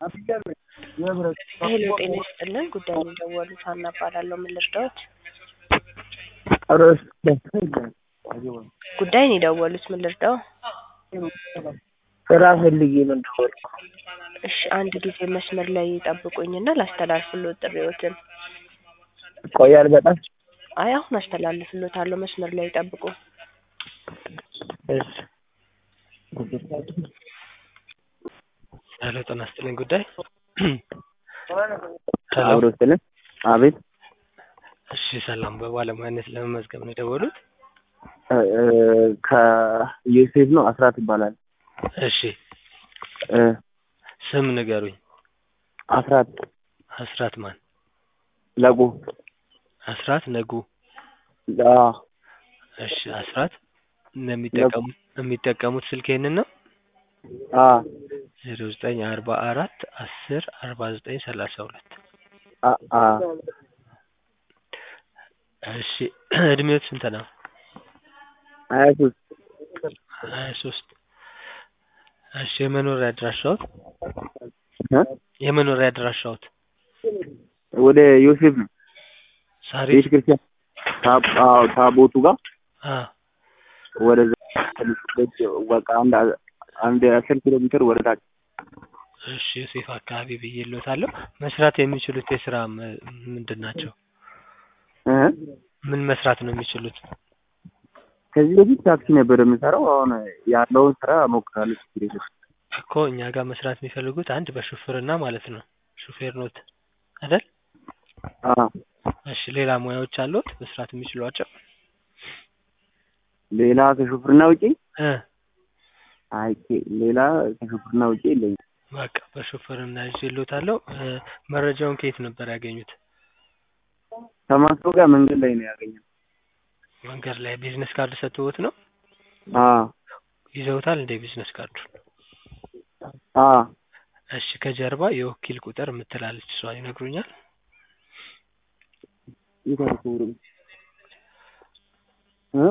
ሄሎ ጤና ይስጥልን ጉዳዩን የደወሉት ሀና እባላለሁ ምን ልርዳዎት ጉዳዩን የደወሉት ምን ልርዳዎ ስራ ፈልጌ ነው የደወልኩት እሺ አንድ ጊዜ መስመር ላይ ይጠብቁኝና ላስተላልፍልዎት ጥሪዎትን ይቆያል በጣም አይ አሁን አስተላልፍልዎታለሁ መስመር ላይ ይጠብቁ እሺ ሄሎ ጤና ይስጥልኝ ጉዳይ አብሮ ስለ አቤት እሺ ሰላም በባለሙያነት ለመመዝገብ ነው የደወሉት ከዮሴፍ ነው አስራት ይባላል እሺ እ ስም ንገሩኝ አስራት አስራት ማን ለቁ አስራት ነጉ አዎ እሺ አስራት የሚጠቀሙ የሚጠቀሙት ስልክ ይሄንን ነው አዎ ዜሮ ዘጠኝ አርባ አራት አስር አርባ ዘጠኝ ሰላሳ ሁለት አ አ እሺ እድሜዎት ስንት ነው ሀያ ሶስት ሀያ ሶስት እሺ የመኖሪያ አድራሻዎት እ የመኖሪያ አድራሻዎት ወደ ዮሴፍ ነው ሳሪስ ቤተ ክርስቲያን ታብ- አዎ ታቦቱ ጋር አ ወደዛ በቃ አንድ አንድ አስር ኪሎ ሜትር ወደ ታች እሺ ዮሴፍ አካባቢ ብዬልዎታለሁ መስራት የሚችሉት የስራ ም- ምንድን ናቸው እ ምን መስራት ነው የሚችሉት ከዚህ በፊት ታክሲ ነበር የምሰራው አሁን ያለውን ስራ እሞክራለሁ ችግር የለም እኮ እኛ ጋር መስራት የሚፈልጉት አንድ በሹፍርና ማለት ነው ሹፌር ኖት አይደል አዎ እሺ ሌላ ሙያዎች አሉት መስራት የሚችሏቸው ሌላ ከሹፍርና ውጪ እ አይ ሌላ ከሹፍርና ውጪ የለኝም በቃ በሹፍርና ይዤልዎታለሁ እ መረጃውን ከየት ነበር ያገኙት ከማስታወቂያ መንገድ ላይ ነው ያገኘው መንገድ ላይ ቢዝነስ ካርድ ሰጥተውት ነው አዎ ይዘውታል እንደ ቢዝነስ ካርዱን አዎ እሺ ከጀርባ የወኪል ቁጥር የምትላለች እሷን ይነግሩኛል ይተርኩሩ እ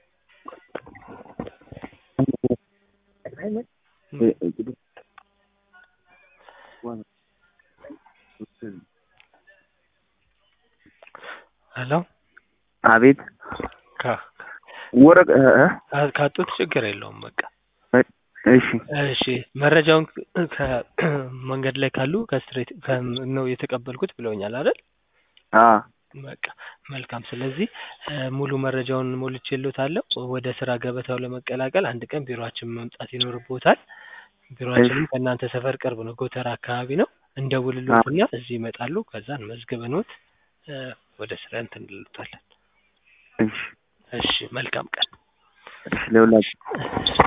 ሄሎ አቤት ካ- ወረቀ እ ካ- ካጡት ችግር የለውም በቃ እሺ እሺ መረጃውን ከመንገድ ላይ ካሉ ከስትሬት ነው የተቀበልኩት ብለውኛል አይደል አ በቃ መልካም ስለዚህ እ ሙሉ መረጃውን ሞልቼልዎታለሁ ወደ ስራ ገበታው ለመቀላቀል አንድ ቀን ቢሮአችን መምጣት ይኖርብዎታል ቢሮአችንም ከእናንተ ሰፈር ቅርብ ነው ጎተራ አካባቢ ነው እንደውልልዎትና እዚህ ይመጣሉ ከዛን መዝግበንዎት እ ወደ ስራ እንትን እንልዎታለን እሺ እሺ መልካም ቀን እሺ ለሁላችሁ እሺ